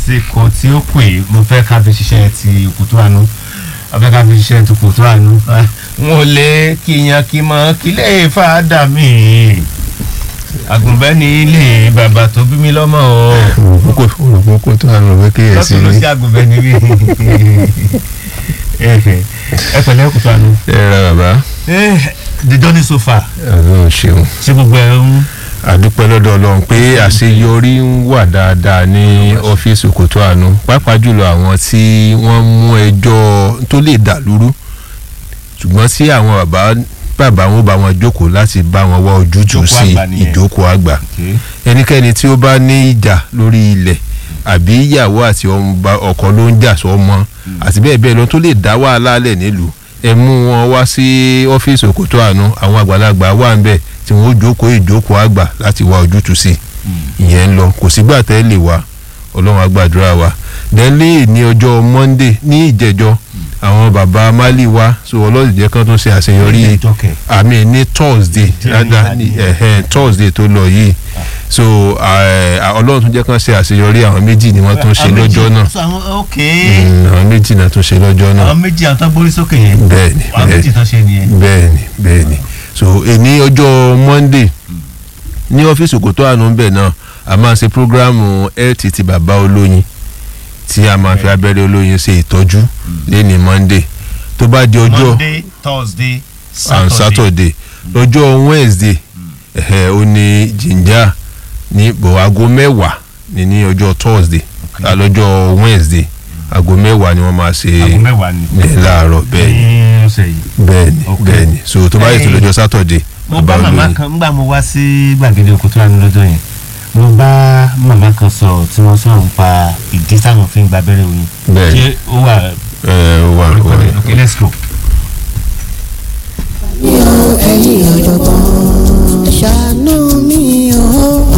àsìkò tí ó pè mo fẹ́ ká fi ṣiṣẹ́ ti òkútó àánú ọfẹ́ ká fi ṣiṣẹ́ ti òkútó àánú n ò lè kíyan kí mọ kí lè fà á dà mí àgùnbẹ́ni ilé bàbá tó bí mi lọ́mọ o olùkókó tó àrùn òwe kíyèsí lọ́tún ló ni sí àgùnbẹ́ni bí ẹ pẹ̀lẹ́ òkútó àánú. ẹ ra bàbá the journey so far ọlọ́run ṣeun ṣé gbogbo ẹ ń àdúpẹ́ lọ́dọ̀ ọlọ́run pé àṣeyọrí ń wà dáadáa ní ọ́fíìsì Òkòtó Àánú pàápàá jùlọ àwọn tí wọ́n mú ẹjọ́ tó lè dà lúrú ṣùgbọ́n tí àwọn bàbá bàbá wọn bá wọn jókòó láti bá wọn wá ojútùú Ìjókòó sí àgbà nìyẹn. ìjókòó àgbà ẹnikẹ́ni tí ó bá ní ìjà lórí ilẹ̀ àbí ìyàwó àti ọmọ- ọkọ ló ń jà sọ́mọ àti bẹ́ẹ̀ bẹ́ẹ̀ lọ tó lè dá wàhálà lẹ̀ nílùú ẹ mú wọn wá sí ọ́fíìsì Òkòtó Àánú àwọn àgbàlagbà wà ń bẹ̀ tí wọ́n ó jókòó ìjókòó àgbà láti wá ojútùú sí ìyẹn ń lọ kò sígbà tẹ́ lè wá ọlọ́run á gbàdúrà wa dẹ́lẹ́ ní ọjọ́ Monday ní ìjẹ́jọ́ àwọn bàbá Mali wá so ọlọ́run jẹ́ kán tó ṣe àṣeyọrí Ìjẹ́jọ́ kẹ̀. àmì ní Thursday Tí ó ní dáadáa ní ìbàdí. ẹ̀hẹ́n Thursday tó lọ yìí so eh, ọlọ́run tún jẹ́ kán ṣe àṣeyọrí àwọn méjì ni wọ́n tún ṣe lọ́jọ́ náà ok Mm, àwọn méjì náà tún ṣe lọ́jọ́ náà àwọn méjì àwọn tó gbórí sókè yẹn bẹ́ẹ̀ni àwọn méjì tó ṣe nìyẹn. bẹ́ẹ̀ni bẹ́ẹ̀ni so èní ọjọ́ Monday ní ọ́fíìsì Òkòtó Àánú bẹ̀ náà a máa ṣe programu health ti bàbá olóyin tí a máa fi abẹ́rẹ́ olóyin ṣe ìtọ́jú lẹ́ni Monday tó bá di ọjọ́ monday thursday and saturday Saturday lọ́jọ́ Wednesday ẹ̀hẹ̀ ó ní ginger ní bọ̀ aago mẹ́wàá ní ní ọjọ́ Thursday Okay. lọ́jọ́ Wednesday aago mẹ́wàá ni wọ́n máa ṣe aago mẹ́wàá ni. bẹ́ẹ̀ láàárọ̀ bẹ́ẹ̀ ni ní ọ̀sẹ̀ yìí. bẹ́ẹ̀ni Okay. bẹ́ẹ̀ni so tó bá yẹ tó lọ́jọ́ sátọ̀dé mo bá màmá kan ńgbà mo wá sí gbàgede Òkòtó Àánú lọ́jọ́ yẹn mo bá màmá kan sọ̀rọ̀ tí wọ́n sọ̀rọ̀ nípa ìdí táwọn fi ń gba abẹ́rẹ́ oyin. Bẹ́ẹ̀ni. ṣé ó wà ẹ wà orúkọ wà rẹ̀ ok let's go. mi ò ẹ̀yin ọ̀jọ̀gbọ́n ẹ ṣàánú mi o.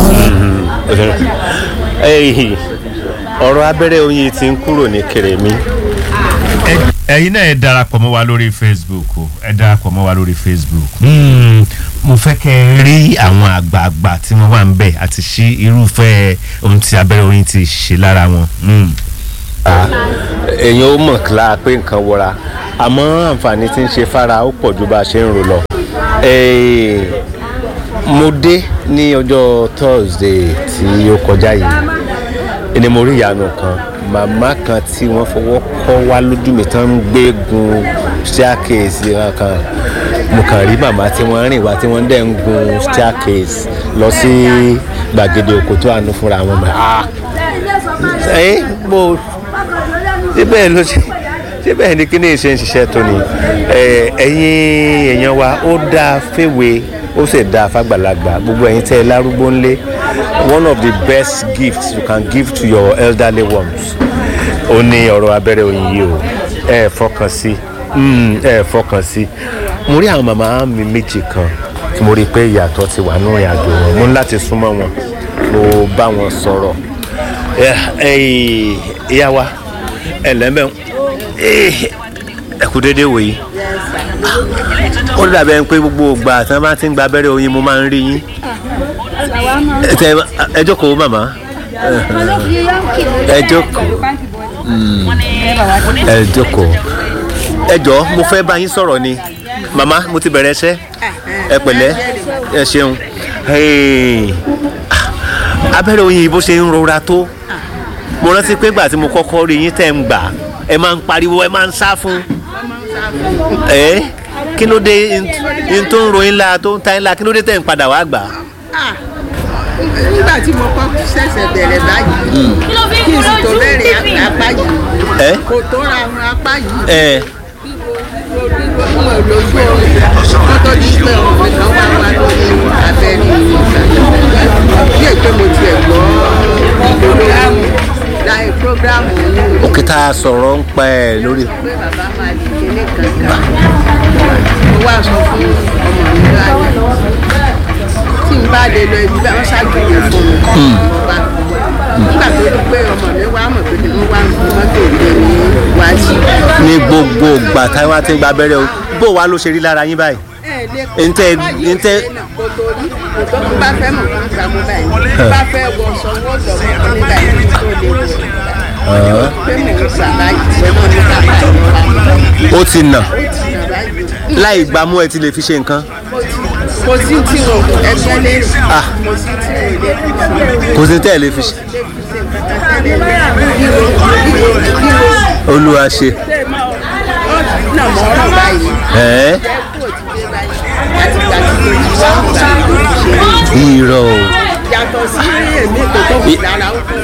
Ẹ̀yìn, ọ̀rọ̀ abẹ́rẹ́ oyin ti ń kúrò ní kèrèmí Ẹ- ẹ̀yin náà ẹ darapọ̀ mọ́ wa lórí facebook o ẹ darapọ̀ mọ́ wa lórí facebook. Mm, mo fẹ́ kẹ́ ẹ rí àwọn àgbààgbà tí wọ́n wà ń bẹ̀ àti sí irúfẹ́ ohun tí abẹ́rẹ́ oyin ti ṣe lára wọn. Mm. èèyàn ó mọ̀ kíláà pé nǹkan wọra àmọ́ àǹfààní tí ń ṣe fara ó pọ̀ ju bá a ṣe ń rò lọ. Eh, mo dé ní ọjọ́ Thursday tí ó kọjá yìí ni mo rí ìyanu kan màmá kan tí wọ́n fọwọ́ kọ́ wá lójú mi tán ń gbé gun staircase kan mo kàn rí màmá tí wọ́n rìn wá tí wọ́n dẹ̀ ń gun staircase lọ sí gbàgede Òkòtó Àánú fúnra wọn mọ̀ ah ẹ mo ṣé bẹ́ẹ̀ ló ṣe ṣé bẹ́ẹ̀ ni kíní ṣe ń ṣiṣẹ́ tó ni ẹ, ẹ̀yin èèyàn wa ó dáa fèwe ó sì dáa fàgbàlagbà gbogbo ẹ̀yin tẹ́ ẹ lárúgbó ńlé one of the best gifts you can give to your elderly ones ó ní ọ̀rọ̀ abẹ́rẹ́ oyin yìí o ẹ fọkàn sí Mm, ẹ fọkàn sí mo rí àwọn màmá mi méjì kan tí mo rí i pé ìyàtọ̀ ti wà nínú ìrìn àjò wọn mo ní láti súnmọ́ wọn mo bá wọn sọ̀rọ̀ ẹ ẹ ìyá wa ẹ lẹ́mẹ̀ ẹ kú déédéé wò yìí ó dàbẹ̀ ń pé gbogbo ìgbà tí wọ́n bá ti ń gba abẹ́rẹ́ oyin mo máa ń rí yín ẹ tẹ- ẹ jókòó màmá ẹ jókòó ẹ jókòó ẹ jọ mo fẹ́ bá yín sọ̀rọ̀ ni màmá mo ti bẹ̀rẹ̀ iṣẹ́ ẹ pẹ̀lẹ́ ẹ ṣeun Hey, abẹ́rẹ́ oyin yìí bó ṣe ń rọra tó mo rántí pé gbà tí mo kọ́kọ́ rí yín tẹ̀ ń gbà ẹ máa ń pariwo ẹ máa ń sá fún ẹ kí ló dé n tó ń ròyìn la tó ń ta yín la kí ló dé tẹ̀ ń padà wá gbà. Ah, nígbà tí mo kọ́ ṣẹ̀ṣẹ̀ bẹ̀rẹ̀ báyìí kí n sì tó bẹ̀rẹ̀ apá yìí ẹ kò tó ra àwọn apá yìí ẹ mo lójú oorun kó tó di pé ọmọ mi kan wá wá lórí abẹ́rẹ́ ìgbà bí èpè mo tiẹ̀ gbọ́ programu láì programu ní òkè tá a sọ̀rọ̀ ń pa ẹ̀ lórí. pé bàbá máa di kíní kankan mo wá sọ fún ọmọ mi láàyè tí n bá lè lọ ibi bá wọn ṣàgbéyẹ fún mi wá nígbà tó di pé ọmọ mi wá mọ̀ pé mo wá ń fi mọ́tò gbé ní wájú. ní gbogbo ìgbà táwọn ti ń gba abẹ́rẹ́ o bó wa ló ṣe rí lára yín báyìí. Ntẹ- ntẹ- kò tó rí kò tó tó bá fẹ́ mọ̀ fún ìgbà mú báyìí bá fẹ́ wọ sọ wọ́n sọ wọ́n ní báyìí tó lè wọ̀ pé mò ń ṣàlàyé ìṣẹ́ náà ní kápá ìrora ó ti nà ìrora yìí. láì gbámú ẹ ti lè fi ṣe nǹkan kò sí tí wọn kò ẹgbẹ́ lé Ah. kò sí tí wọn lè fi ṣe kò sí tẹ́ ẹ lè fi ṣe lè fi ṣe nǹkan kan tẹ́lẹ̀ ríro ríro ríro olúwa ṣe náà mọ̀ ọ́rọ̀ báyìí ẹ̀ kò ti dé báyìí láti gbà tí mo ti wá gbà tó ti ṣe rí. irọ́ o yàtọ̀ sí èmi kò tó kù lára ó kú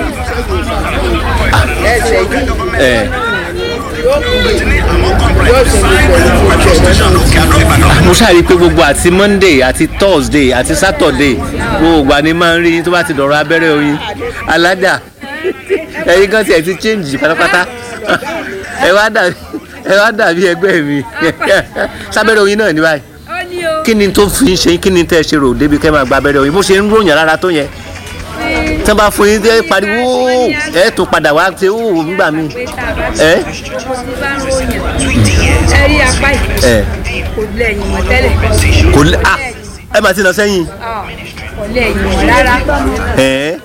ẹsẹ̀ yìí ẹ̀ yóò kú yóò ṣe gbogbo ẹni tó jẹ lọ́nà tí mo ṣàrí pé gbogbo àti monday àti thursday àti saturday gbogbo ìgbà ni máa ń rí yín tó bá ti dọ̀rọ̀ abẹ́rẹ́ oyin alájà ẹ̀yin kan tiẹ̀ ti change pátápátá ẹ wá dàbí ẹ wá dàbí ẹgbẹ́ mi sábẹ́rẹ́ oyin náà ní báyìí ó ní o kí ni tó fi ń ṣe kí ni tẹ́ ẹ ṣe rò débi kẹ́ máa gba abẹ́rẹ́ oyin bó ṣe ń ròyìn rárá tó yẹn tí wọ́n bá fún yín tẹ́ pariwo ẹ tún padà wá ṣe ó nígbà míì pé tá a bá ẹ ti bá ń ròyìn ẹ rí apá yìí ẹ kò lẹ́yìn mọ́ tẹ́lẹ̀ kò lè ah ẹ máa ti lọ sẹ́yìn Ah, kò lẹ́yìn mọ́ rárá ẹ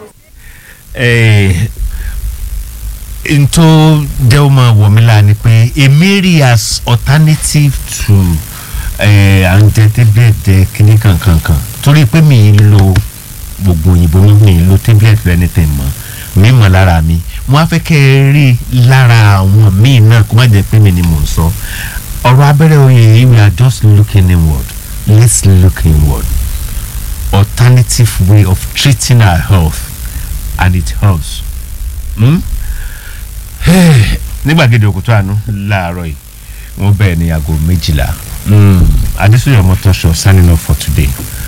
n tó jẹ́ ó máa wọ̀ mí lára ni pé èmi rí as alternative to eh, à ń jẹ tẹ́bílẹ̀tì kínní kankankan torí pé mi ì lo gbogbo òyìnbó mi mi ì lo tẹ́bílẹ̀tì rẹ anything mọ́ mi mọ̀ lára mi mo á fẹ́ kẹ́ ẹ rí lára àwọn míì náà kó má jẹ́ pé mi ni mò ń sọ ọ̀rọ̀ abẹ́rẹ́ oyè yìí we are just looking inward let's look inward alternative way of treating our health and it helps. Hmm? nígbàgede òkúta àánú láàárọ̀ yìí wọ́n bẹ̀rẹ̀ ní aago méjìlá adésúnyọ̀ mọ́tòṣọ signing off for today.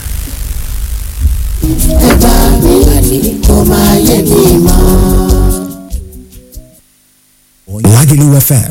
ẹgbà mi àní kó máa yé mi mọ́. Lagelu FM